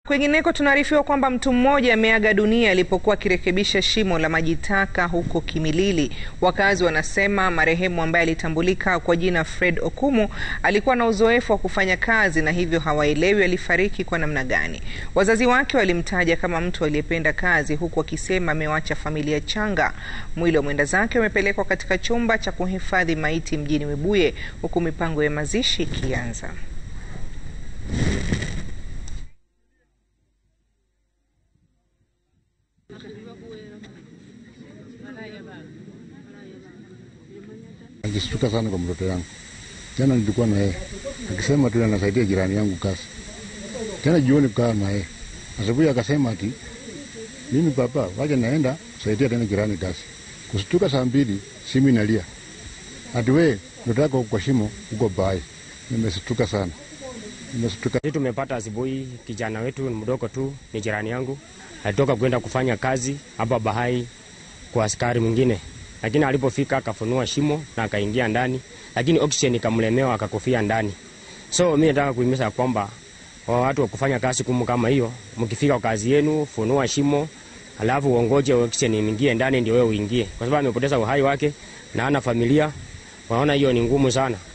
Kwingineko tunaarifiwa kwamba mtu mmoja ameaga dunia alipokuwa akirekebisha shimo la maji taka huko Kimilili. Wakazi wanasema marehemu ambaye alitambulika kwa jina Fred Okumu alikuwa na uzoefu wa kufanya kazi na hivyo hawaelewi alifariki kwa namna gani. Wazazi wake walimtaja kama mtu aliyependa kazi huku wakisema amewacha familia changa. Mwili wa mwenda zake umepelekwa katika chumba cha kuhifadhi maiti mjini Webuye huku mipango ya mazishi ikianza. Akishtuka sana kwa mtoto yangu. Jana nilikuwa na yeye akisema tu anasaidia jirani yangu kazi. Tena jioni kukaa na yeye, asubuhi akasema ati mimi papa, wacha naenda kusaidia tena jirani kazi. Kushtuka saa mbili, simu inalia ati we mtoto yako kwa shimo uko bai. Nimeshtuka sana, nimeshtuka. Sisi tumepata asubuhi, kijana wetu ni mdogo tu, ni jirani yangu, alitoka kwenda kufanya kazi hapa Bahai kwa askari mwingine, lakini alipofika akafunua shimo na akaingia ndani, lakini oxygen ikamlemewa akakufia ndani. So mimi nataka kuhimiza kwamba wa watu wa kufanya kazi kumu kama hiyo, mkifika kazi yenu, funua shimo alafu uongoje oxygen ingie ndani ndio wewe uingie, kwa sababu amepoteza uhai wake na ana familia. Waona hiyo ni ngumu sana.